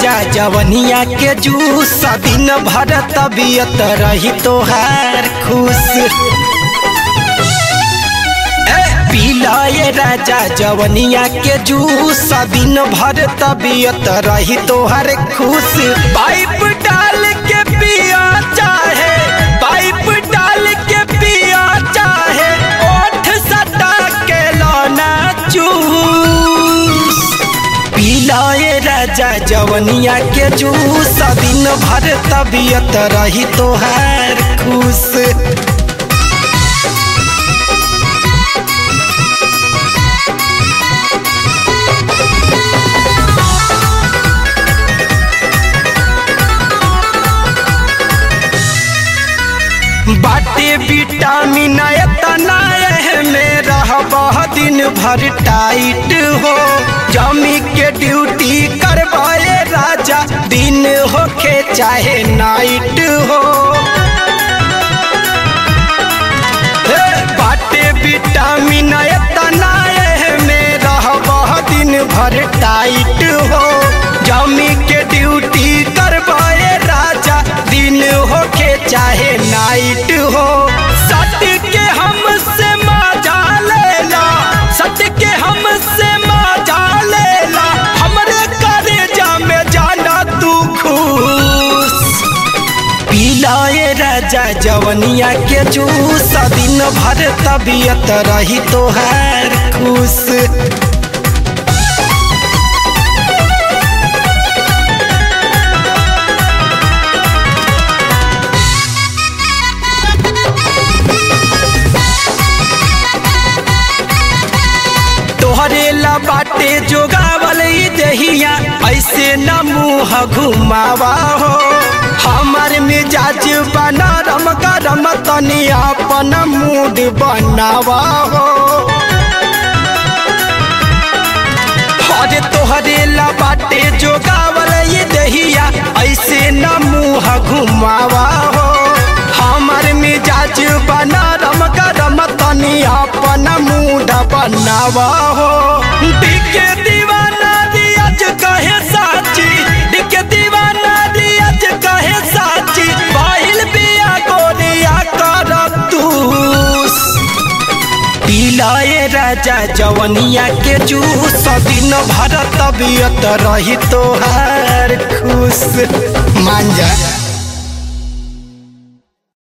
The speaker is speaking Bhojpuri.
राजा जवनिया के जूस दिन भर तबियत रही तोहार खुश ए, पीला ये राजा जवनिया के जूस दिन भर तबियत रही तोहार खुश पाइप डाल के पिया चाहे पाइप डाल के पिया चाहे ओठ सटा के लौना चूस पीला ये राजा जवनिया के जूस दिन भर तबियत रही तोहार खुश बाटे विटामिन एतना में रहबह दिन भर टाइट हो जमी के ड्यूटी करवाए राजा दिन होके चाहे नाइट हो हे, बाटे विटामिन एतना में रहबह दिन भर टाइट हो जमी के ड्यूटी करवाए राजा दिन होके चाहे नाइट हो सट के हमसे मजा लेला सट के हमसे मजा लेला हमरे करेजा में जाना तू खुश पीला ये राजा जवनिया के जूस दिन भर तबियत रही तोहार खुश तोहरे ला बाटे जोगावल ई दहिया ऐसे न मुँह घुमावा हो हमार मिजाज बना रम गरम तनी अपन मूड बनावा हो अरे तोहरे ला बाटे जोगावल ई दहिया ऐसे न मुँह घुमावा हो हमार मिजाज बना रम गरम तनी अपन मूड बनावा हो दिखे दीवाना दियज कहे साची दिखे दीवाना दियज कहे साची बाहिल बिया गोरिया कर तूस पीला ये राजा जवनिया के जूस दिन भर तबियत रही तोहार खुश मान जा